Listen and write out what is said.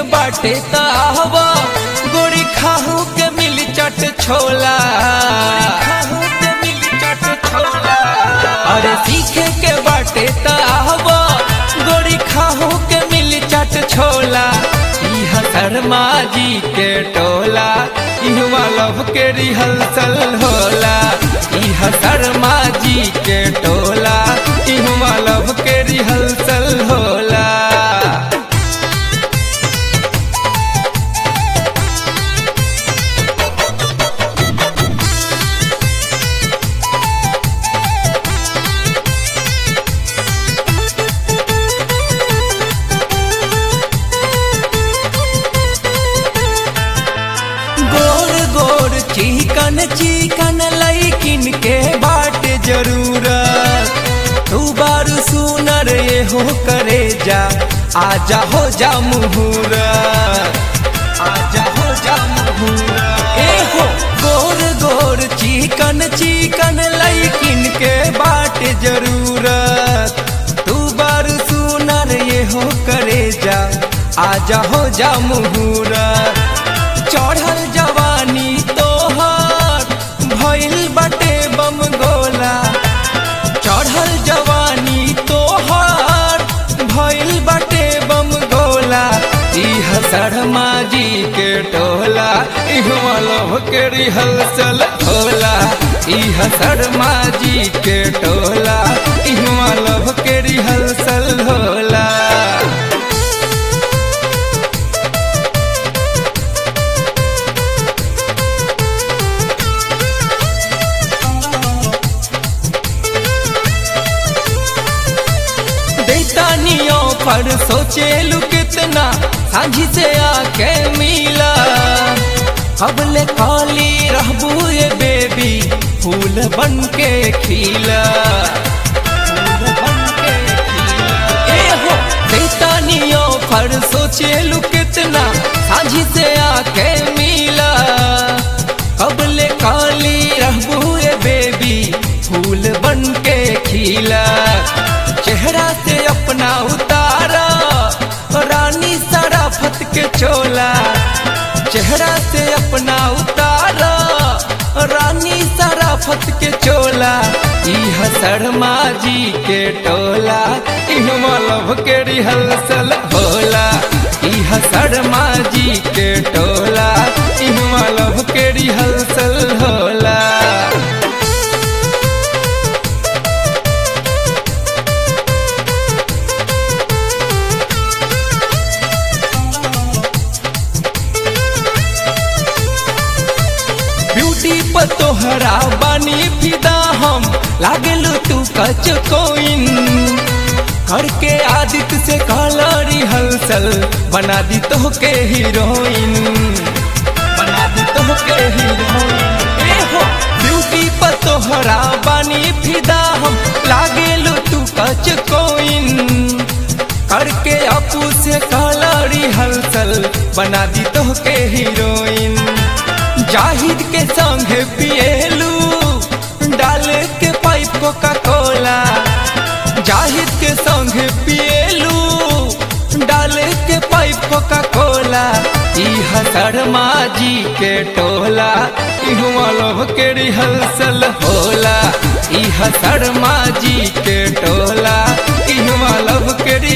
बाटे तावा गोरी खाहू के मिल चट छोला खाहू के मिल चट छोला अरे सीखे के बाटे तावा गोरी खाहू के मिल चट छोला इह शर्मा जी के टोला इहवा लव के रिहर्सल होला इह शर्मा जी के टोला इहवा लव के रिहर्सल होला गोर गोर चिकन चिकन लैकिन के बाट जरूरत तू बारू सुनर ये हो करे जा आजा हो जा मुहूरत आजा हो जा मुहूरत ए हो गोर गोर चिकन चिकन लैकिन के बाट जरूरत तू बारू सुनर ये हो करे जा आजा हो जा मुहूरत चढ़ल जवानी तोहर भइल बटे बम गोला चढ़ल जवानी तोहर भइल बटे बम गोला इह शर्मा जी के टोला इहवा लव के रिहर्सल होला इह शर्मा जी के टोला इहवा लव के रिहर्सल होला दैतानियों पर सोचेलू कितना साझी से आके मिला अब ले खाली रहबू ये बेबी फूल बन के खिला फूल बन के खिला। ए हो दैतानियों पर सोचेलू कितना साझी से आके मिला अब ले काली रहबू ये बेबी फूल बन के खिला चेहरा से अपना उतारा रानी सराफत के चोला चेहरा से अपना उतारा रानी सराफत के चोला इह शर्मा जी के टोला इहवा लव के रिहर्सल होला इह शर्मा जी के टोला इहवा लव के रिहर्सल होला ब्यूटी पर तोहरा बानी फिदा हम लागेलू तू कच कोइन करके आदित्य से कहला रिहर्सल बना दी तो के हीरोइन बना दी तो के हीरोइन ए हो ब्यूटी पर तोहरा बानी फिदा हम लागेलू तू कच कोइन करके अपू से कहला रिहर्सल बना दी तो के हीरोइन जाहिद के संग पिएलू डाल के पाइप कोका कोला जाहिद के संग पिएलू डाल के पाइप कोका कोला इह शर्मा जी के टोला इहवा लव के रिहर्सल होला इह शर्मा जी के टोला इहवा लव के